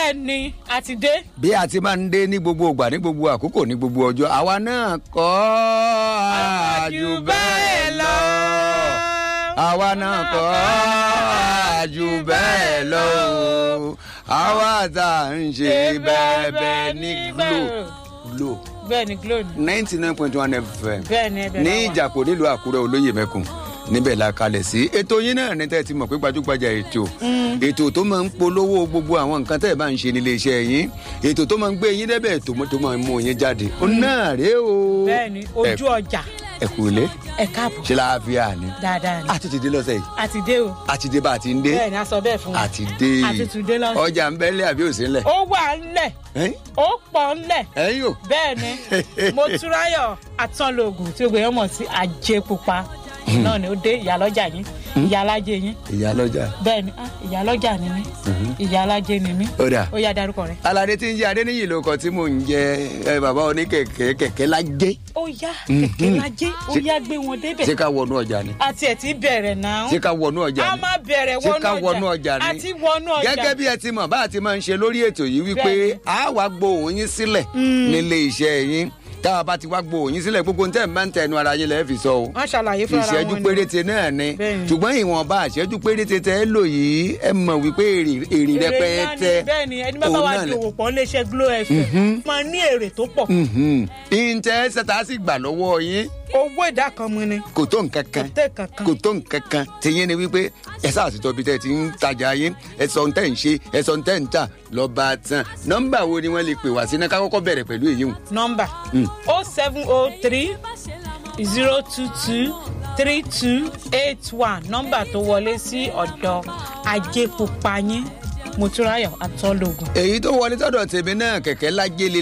bẹ́ẹ̀ ni a ti dé. bí a ti máa ń dé ní gbogbo ìgbà ní gbogbo àkókò ní gbogbo ọjọ́ àwa náà kọ́ àjù bẹ́ẹ̀ lọ. àwa náà kọ́ àjù bẹ́ẹ̀ lọ. àwa tá à ń ṣe bẹ́ẹ̀ bẹ́ẹ̀ ní glo glo bẹ́ẹ̀ ni glo ni. ninety nine point one fm bẹ́ẹ̀ ni ẹbẹ̀ ní náà wà. ìjàpọ̀ nílùú àkúrẹ́ olóyè mẹ́kùn níbẹ̀ la kalẹ̀ sí ètò yín náà ní tẹ́ ẹ ti mọ̀ pé gbajúgbajà ètò ètò tó máa ń polówó gbogbo àwọn nǹkan tẹ́ ẹ bá ń ṣe nílé iṣẹ́ yín ètò tó máa ń gbé yín débẹ̀ tó tó máa ń mú yín jáde ó náà rèé o bẹ́ẹ̀ ni ojú ọjà ẹ kú ilé ẹ káàbọ̀ ṣe láàfíà ni dáadáa ni. a ti ti dé lọ́sẹ̀ yìí a ti dé o. a ti dé bá a ti ń dé bẹ́ẹ̀ ni a sọ bẹ́ẹ̀ fún wa. a ti dé a ti tún dé lọ́sẹ̀. ọjà ń bẹ́lẹ̀ àbí òsì ńlẹ̀ ó wà ńlẹ̀ ó pọ̀ ńlẹ̀ ẹ̀yìn o bẹ́ẹ̀ ni mo túráyọ̀ àtọ́lógún tí o gbé yọmọ sí ajé pupa náà ni ó dé ìyálọ́jà yín ìyálájé yín ìyá lọ́jà bẹ́ẹ̀ ni ah, ìyálọ́jà ni mí ìyálájé ni mí ó dà ó yá darúkọ rẹ. alade tí ń jẹ adéníyì ló kọ tí mò ń jẹ ẹ bàbá oníkẹ̀kẹ́ kẹ̀kẹ́ lájẹ́ ó yá kẹ̀kẹ́ lájé ó yá gbé wọn débẹ̀ ṣé ká wọnú ọjà ni àti ẹ̀ ti bẹ̀rẹ̀ náà ṣé ká wọnú ọjà a ni máa bẹ̀rẹ̀ ṣé ká wọnú wọnú ọjà ọjà ni àti wọnú ọjà gẹ́gẹ́ bí ẹ ti mọ̀ bá a ti máa ń ṣe lórí ètò yìí wípé Bẹ́ẹ̀ni. a wá gbóhùn yín sílẹ̀ nílé iṣẹ́ yín tá a bá ti wá gbóhùn yín sílẹ̀ gbogbo tẹ́ ẹ̀ máa ń tẹnu ara yín lẹ́ẹ̀ fi sọ o wọ́n ṣàlàyé fún ara wọn ìṣẹ́jú ni. péréte náà ni Bẹ́ẹ̀ni. ṣùgbọ́n ìwọ̀nba ìṣẹ́jú péréte tẹ́ ẹ lò yìí ẹ mọ̀ wípé èrè èrè èrè ńlá rẹpẹtẹ ni bẹ́ẹ̀ ni ẹni bá bá òun wá náà di lẹ- òwò pọ̀ léṣe glo fm máa ní èrè tó pọ̀ ìǹtẹ́ ṣẹta sì gbà lọ́wọ́ yín owó ìdá kan mu ni kò tó nǹkan kan kò tẹ̀ kankan. kò tó nǹkan kan tìyẹn ni wípé ẹ sáà sì tọ́bi tẹ́ ẹ ti ń tajà yín ẹ sọ ń tẹ́ ń ṣe ẹ sọ ń tẹ́ ń tà lọ́ba tán nọ́mbà wo ni wọ́n lè pè wá sí náà ká kọ́kọ́ bẹ̀rẹ̀ pẹ̀lú èyí hùn. nọmba o seven o three zero two two three two eight one nọmba tó wọlé sí ọ̀dọ̀ ajé pupa yín motúráyọ̀ àtọ́lógún. èyí tó wọlé sọ́dọ̀ tèmi náà kẹ̀kẹ́ lájẹ́